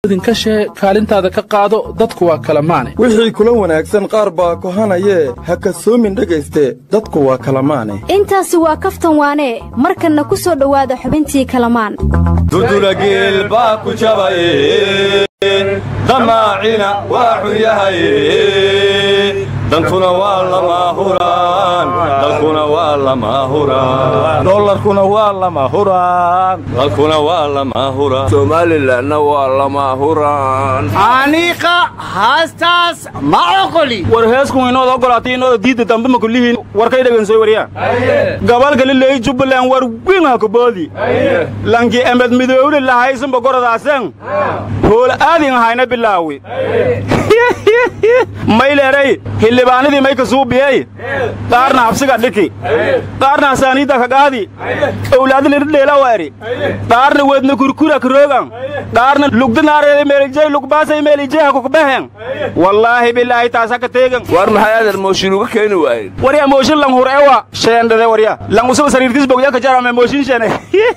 idinka shee kaalintaada ka qaado dadku waa kala maane wixii kula wanaagsan qaar baa kohanayee ha kasoomin dhegayste dadku waa kala maane intaasi waa kaftan waanee markanna ku soo dhowaada xubintii kalamaan durdura geel baa ku jabaye damaacina waa xun yahaye dantuna waa lama huraan dalkuna waa lama huraan dollarkuna waa lama huraan dalkuna waa lama huraan somalilanna waa lama huraan aniiqa haastaas ma oqoli war heeskun inood ogolaatay inooda diidda dambe ma kullihiin warkay dhegensooy waryaa gabalgali leey jubbaland war wiin ha kuboodi lanki emed midoowle lahaysanba gorodaasen hoola aadin hayna bilaawi mayleeray hildhibaanadii may ka suubiyey qaarna habsiga dhiki qaarna hasaaniidda ka qaadi owlaadilidhidheela eri qaarna wedna kurkura karoogan qaarna lugdanaareeda meelijey lugbaasay meelijeha kukbehen wallaahi bilaahi taas haka teegan war maxay adeer mooshin uga keeni waayeen warya mooshin lang hur ewa sheendhade warya lang usaba sariirkis bogya ka jarame mooshin shene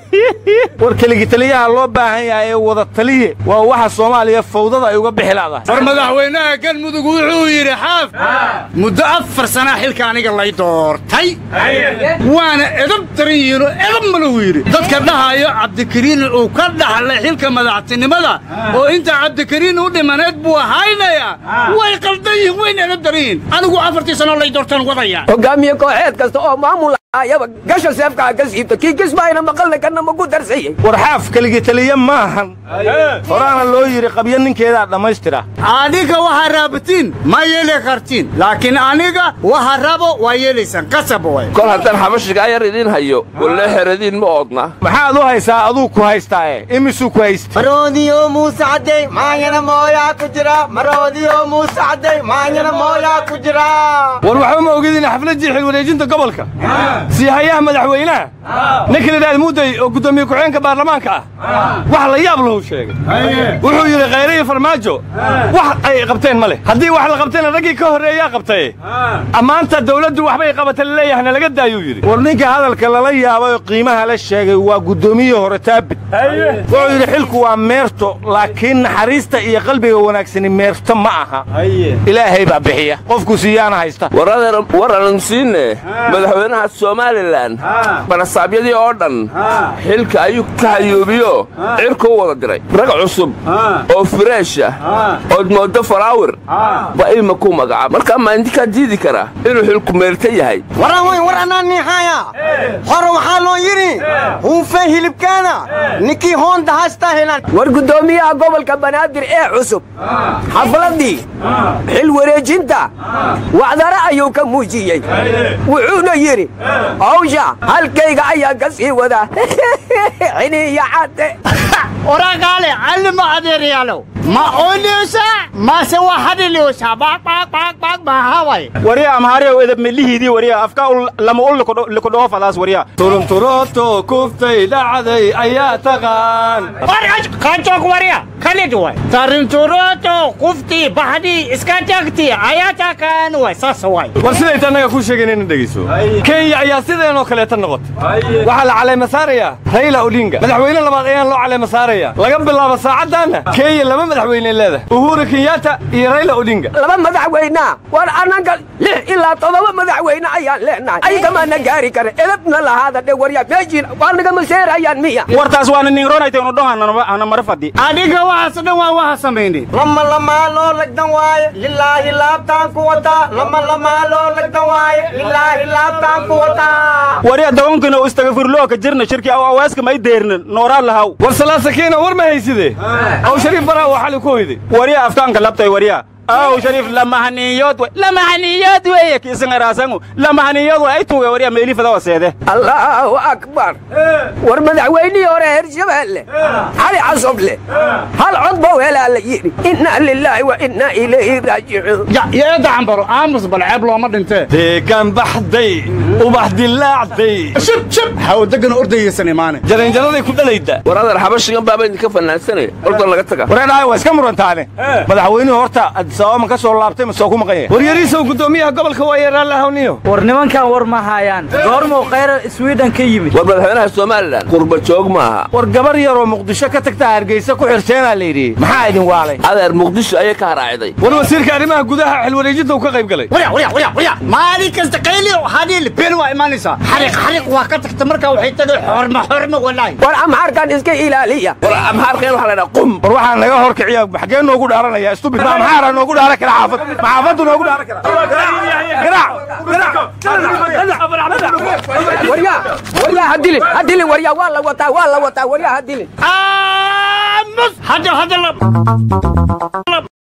war keligi taliyaha loo baahan yahay ee wada taliye waa waxa soomaaliya fawdada ay uga bixi laadahay war madaxweynaha galmudug wuxuu yidhi xaaf muddo afar sanaa xilka aniga lay doortay waana edab daran yihiinoo edab maluu yidhi dadka dhahayo cabdikariin uu ka dhaxlay xilka madaxtinimada oo inta cabdikariin u dhimaneed buu haynayaa way qaldan yihiin wayna edab daran yihiin anigu afartii sanoo lay doortaan wadaya hogaamiye kooxeed kasta oo maamul ayaba gasha seefkaa ka siibta kii kismaayna maqalna kana maku darsayey war xaaf keligi taliye maahan horaana loo yidhi qabyo ninkeedaa dhammaystira adiga waxaa raabatiin ma yeeli kartiin laakiin aniga waxa rabo waa yeelaysaan qasab way kol haddaan xabashigaa yar idiin hayo walle xeradiin ma oodna maxaad u haysaa aduu ku haystaae imisuu ku haysta maroodiyo muuse cadday maanyana mooyaa ku jira maroodiyo muuse cadday maanyana mooyaa ku jira war waxba ma ogidin xafladdii xilwareejinta gobolka sii hayaha madaxweynaha ninka lidhaad mudday oo guddoomiye ku-xigeenka baarlamaanka ah wax la yaab lahu sheegay wuxuu yidhi khayrayi farmaajo wax ay qabteen ma leh haddii wax la qabtayna raggii ka horreeyaa qabtaye ammaanta dawladdu waxbay qabata laleeyahay nalaga daayuu yidhi war ninka hadalka lala yaabay oo qiimaha la sheegay waa guddoomiyihii hore taabit wuxuu yidhi xilku waa meerto laakiin naxariista iyo qalbiga wanaagsani meerto ma aha ilaahay baa bixiya qofku siiyaana haysta war adeer war aanan siinne madaxweynaha somalilan banasaabyadii oo dhan xilka ayuu ka hayoobiyo cirka u wada diray rag cusub oo fireesha ood mooddo faraawir ba ima ku magacaab markaa maandinkaa diidi kara inuu xilku meerta yahay waran weyn war anaa niixaya hore waxaa loo yidhi huunfe hilibkaana ninkii hoonda haystaa helaan war guddoomiyaha gobolka banaadir ee cusub xafladdii xil wareejinta wacdare ayuu ka muujiyey wuxuuna yidhi hawsha halkayga ayaa ka sii wadaa xiniiyo cadde oragaale allima adeerayaalow ma ooliyoosaa mase waa hadhiliyoosaa baaqbaaqbaaqbaaq maahaway warya amhaariyow edab milihiidii warya afka lama ul likudhoofadaas warya turunturooto kuftay dhacday ayaa taqaan kanjoog warya kalid way tarinturoto kuftii baxdii iska tagti ayaa taqaan way saas way war siday tannaga ku sheegeen ina dhegayso kenya ayaa sideenoo kaleeta noqotay waxaa la caleema saarayaa rayla odinga madaxweyne labaad ayaan loo caleema saaraya laga bilaabo saacaddaanna kenya laba madaxweyne leedahay uhuru kenyatta iyo rayla odinga laba madaxweynea war annaga lix ilaa toddoba madaxweyne ayaan leenahay ayagamaana gaari kara edabna lahaada dhe waryaa meeshiin waa nagama seerayaan miya wartaas waana ninronaytaynu dhonhana mara fadhi adiga waxaas dhan waa waxa samayni lama lamaa loo lagdan waaye lilaahi laabtaan ku wataa lama lamaa loo lagdan waaye lilaahi laabtaan ku wataa warya dagonkina u istagafirlooka jirna shirki aw awaaska may deernin nooraa lahaw war salaasakiina war ma hayside aw shariif baraa waa xali ku hoyday warya afkaanka labtay warya aw shariif lamahaniyood wey lamahaniyood weeye kiisangaraasangu lamahaniyood wey ay tuuge warya meelifada waseede allaahu akbar war madaxweynihii hore hirshabeelle cali casoble hal cod bow helaa la yidhi innaa lilaahi wa innaa ilayhi raajicuun yeeda cambaro aamus bal ceeb looma dhintee deegaan baxday ubax dilaacday shib shib hawdegana ordayaysan imaane jaranjaraday ku dhalayda war adeer xabashigan baaba idinka fanaansanaya ordan laga taga wareedhahay waa iska murantaane madaxweynuhu horta adisababa ma ka soo laabtay ma soo ku maqan yahay waryariisow guddoomiyaha gobolka waa yeeraan lahawniyo war nimankan war ma haayaan goormuu khayra swiden ka yimid war madaxweynaha somalilan qurba joog maaha war gabar yaroo muqdisho ka tagta hargeysa ku xirteenaa la yidhi maxaa idin waalay adeer muqdisho ayay ka haraaciday war wasiirka arrimaha gudaha xilwareejinta uu ka qayb galay warya warya warya warya maalin kasta qayliyo hadiil been waa imaanaysaa xariiq xariiq waa ka tagta markaa waxay tagay xormo xormo walaahi war amxaarkan iska ilaaliya war amxaarka in waxa la dhaha qum war waxaa naga hor kiciya xaggee noogu dhaaranaya stubid ma amxaara noogu dhaaran kara xaafad ma xaafaddu noogu dhaaran kara warya warya hadilin hadilin warya waa la wataa waa la wataa warya hadilin aamus hadda hadda